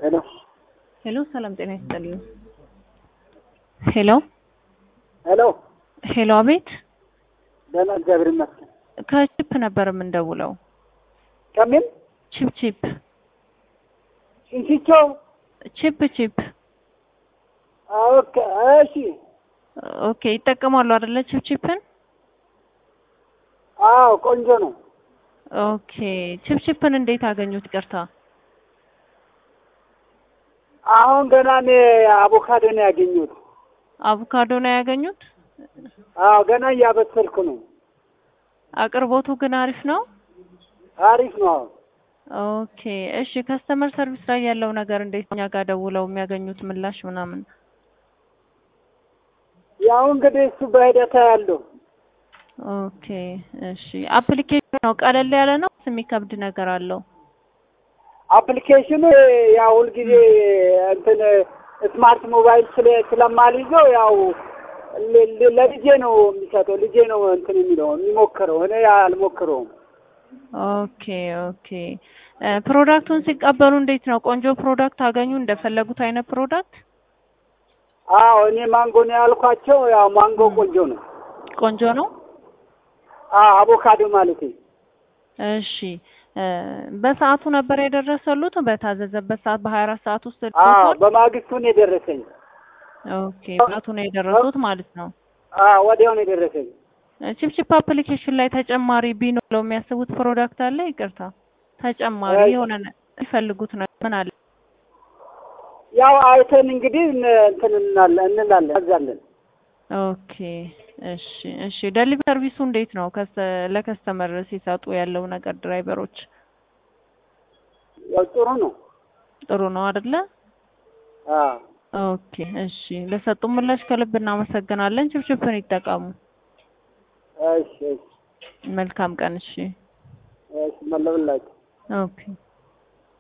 ሄሎ ሄሎ፣ ሰላም ጤና ይስጥልኝ። ሄሎ ሄሎ፣ ሄሎ፣ አቤት። ደህና እግዚአብሔር ይመስገን። ከቺፕ ነበር የምንደውለው። ከምን ቺፕ ቺፕ ሽንሽቾ? ቺፕ ቺፕ። ኦኬ፣ እሺ፣ ኦኬ። ይጠቀማሉ አይደለ? ቺፕ ቺፕን። አዎ፣ ቆንጆ ነው። ኦኬ። ቺፕ ቺፕን እንዴት አገኙት? ይቅርታ። አሁን ገና እኔ አቮካዶ ነው ያገኘሁት። አቮካዶ ነው ያገኙት? አዎ፣ ገና እያበሰልኩ ነው። አቅርቦቱ ግን አሪፍ ነው። አሪፍ ነው። አዎ ኦኬ እሺ። ከስተመር ሰርቪስ ላይ ያለው ነገር እንዴት? እኛ ጋር ደውለው የሚያገኙት ምላሽ ምናምን። ያው እንግዲህ እሱ በሂደት ያለው ኦኬ እሺ። አፕሊኬሽን ነው ቀለል ያለ ነው የሚከብድ ነገር አለው? አፕሊኬሽኑ ያው ሁልጊዜ እንትን ስማርት ሞባይል ስለ ስለማልይዘው ያው ለ- ለ- ለልጄ ነው የሚሰጠው። ልጄ ነው እንትን የሚለው የሚሞክረው፣ እኔ አልሞክረውም። ኦኬ ኦኬ። እ ፕሮዳክቱን ሲቀበሉ እንዴት ነው? ቆንጆ ፕሮዳክት አገኙ? እንደፈለጉት አይነት ፕሮዳክት? አዎ እኔ ማንጎ ነው ያልኳቸው። ያው ማንጎ ቆንጆ ነው። ቆንጆ ነው። አዎ አቮካዶ ማለት እሺ እ በሰዓቱ ነበር የደረሰሉት? በታዘዘበት ሰዓት በሀያ አራት ሰዓት ውስጥ አዎ ደርሷል? በማግስቱ ነው የደረሰኝ። ኦኬ በሰዓቱ ነው የደረሱት ማለት ነው። አዎ ወዲያው ነው የደረሰኝ። ቺፕቺፕ አፕሊኬሽን ላይ ተጨማሪ ቢኖረው የሚያስቡት ፕሮዳክት አለ? ይቅርታ ተጨማሪ አይ- የሆነ ነ- የሚፈልጉት ነው ምን አለ? ያው አይተን እንግዲህ እን- እንትን እንላለን እንላለን አዛለን። ኦኬ እሺ እሺ። ደሊቨሪ ሰርቪሱ እንዴት ነው? ከስ- ለከስተመር ሲሰጡ ያለው ነገር ድራይቨሮች ያው ጥሩ ነው። ጥሩ ነው አይደለ? አዎ ኦኬ እሺ። ለሰጡ ምላሽ ከልብ እናመሰግናለን። ቺፕቺፕን ይጠቀሙ። እሺ እሺ መልካም ቀን። እሺ እሺ መለብላችሁ ኦኬ